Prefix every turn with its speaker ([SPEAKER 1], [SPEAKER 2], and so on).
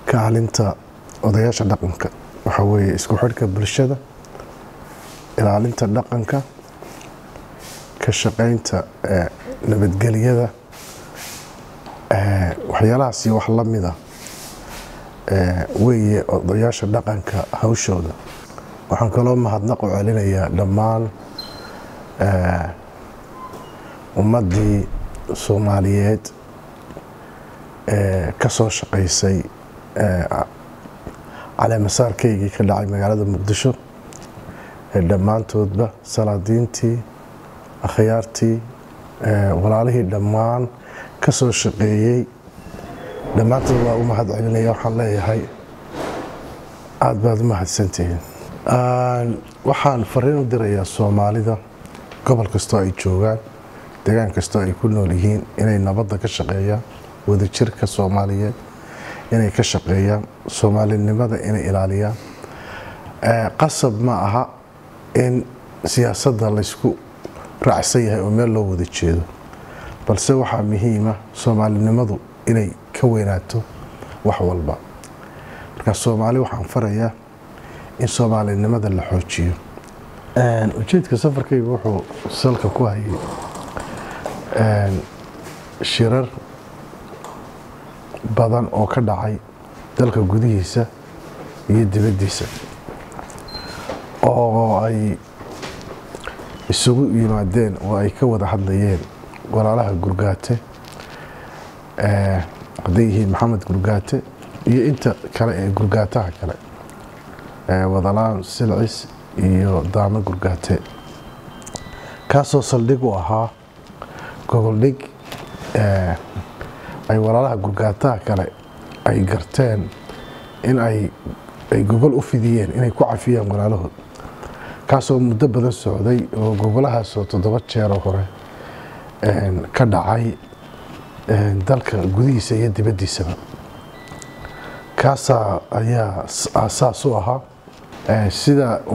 [SPEAKER 1] kaalinta odayaasha dhaqanka waxaa weeye isku xidhka bulshada ilaalinta dhaqanka ka shaqaynta nabadgelyada waxyaalahaas iyo wax la mida weeye odayaasha dhaqanka hawshooda waxaan kaloo mahadnaq u celinayaa dhammaan ummaddii soomaaliyeed ka soo shaqaysay caleemasaarkaygii ka dhacay magaalada muqdisho dhammaantoodba salaadiintii akhyaartii walaalihii dhammaan ka soo shaqeeyey dhammaantood waa u mahad celinaya waxaan leeyahay aada baad u mahadsantihiin waxaan fariin u dirayaa soomaalida gobol kastoo ay joogaan degaan kastoo ay ku nool yihiin inay nabadda ka shaqeeyaan wadajirka soomaaliyeed inay ka shaqeeyaan soomaalinimada inay ilaaliyaan qasab ma aha in siyaasadda laysku raacsan yahay oo meel loo wada jeedo balse waxaa muhiima soomaalinimadu inay ka weynaato wax walba markaa soomaali waxaan farayaa in soomaalinimada la xoojiyo ujeedka safarkayga wuxuu salka ku hayay shirar badan oo ka dhacay dalka gudihiisa iyo dibaddiisa oo ay isugu yimaadeen oo ay ka wada hadlayeen walaalaha gurgaate hadday yihiin maxamed gurgaate iyo inta kale ee gurgaataha kale wadalaan silcis iyo daamo gurgaate kaasoo saldhig u ahaa goboldhig ay walaalaha gurgaataha kale ay garteen in ay gogol u fidiyeen inay ku cafiyaan walaalahood kaasoo muddo badan socday oo gogolahaasoo toddoba jeeroo hore ka dhacay dalka gudihiisa iyo dibaddiisaba kaasaa ayaa aasaas u ahaa sida